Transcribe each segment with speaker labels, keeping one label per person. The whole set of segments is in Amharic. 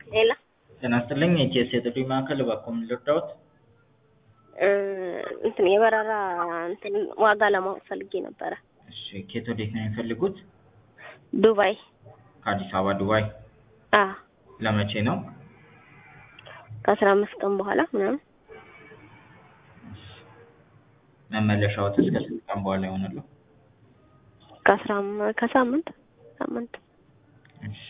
Speaker 1: ሌላ
Speaker 2: ጤና ይስጥልኝ የኢቲኤስ የጥሪ ማዕከል እባክዎ ምን ልርዳዎት?
Speaker 1: እንትን የበረራ እንትን ዋጋ ለማወቅ ፈልጌ ነበረ።
Speaker 2: እሺ ከየት ወዴት ነው የሚፈልጉት?
Speaker 1: ዱባይ
Speaker 2: ከአዲስ አበባ ዱባይ
Speaker 1: አ
Speaker 2: ለመቼ ነው?
Speaker 1: ከአስራ አምስት ቀን በኋላ ምናምን
Speaker 2: መመለሻዎትስ ከስንት ቀን በኋላ ይሆናሉ?
Speaker 1: ከአስራ አም- ከሳምንት ሳምንት
Speaker 2: እሺ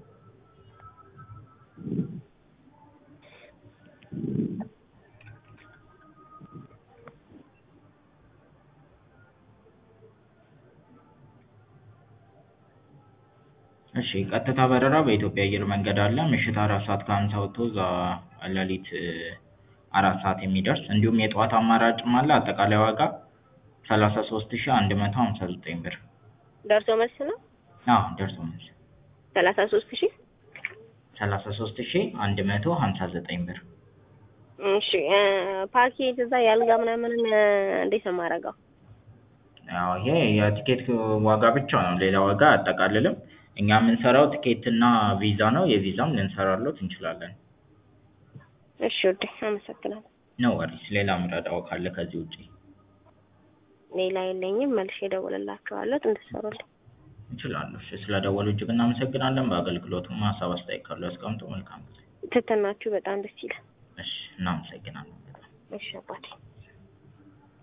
Speaker 2: እሺ ቀጥታ በረራ በኢትዮጵያ አየር መንገድ አለ ምሽት አራት ሰዓት ከሀምሳ ወጥቶ እዛ ሌሊት አራት ሰዓት የሚደርስ እንዲሁም የጠዋት አማራጭም አለ አጠቃላይ ዋጋ ሰላሳ ሶስት ሺህ አንድ መቶ ሀምሳ ዘጠኝ ብር
Speaker 1: ደርሶ መልስ ነው
Speaker 2: አዎ ደርሶ መልስ
Speaker 1: ሰላሳ ሶስት ሺህ
Speaker 2: ሰላሳ ሶስት ሺህ አንድ መቶ ሀምሳ ዘጠኝ ብር
Speaker 1: እሺ እ ፓኬጅ እዛ የአልጋ ምናምን እንዴት ነው የማደርገው?
Speaker 2: ያው ይሄ የቲኬት ዋጋ ብቻ ነው ሌላ ዋጋ አያጠቃልልም እኛ የምንሰራው ቲኬት እና ቪዛ ነው የቪዛም ልንሰራሎት እንችላለን
Speaker 1: እሺ ውዴ አመሰግናለሁ።
Speaker 2: ኖ ወሪስ ሌላ ምረዳው ካለ ከዚህ ውጪ
Speaker 1: ሌላ የለኝም መልሼ እደውልላችኋለሁ እንድትሰሩልኝ።
Speaker 2: እንችላለን እሺ ስለደወሉ እጅግ እናመሰግናለን በአገልግሎቱም ሀሳብ አስተያየት ካለው ያስቀምጡ መልካም ጊዜ
Speaker 1: ትትናችሁ በጣም ደስ ይላል።
Speaker 2: እሺ እናመሰግናለን በጣም
Speaker 1: እሺ አባቴ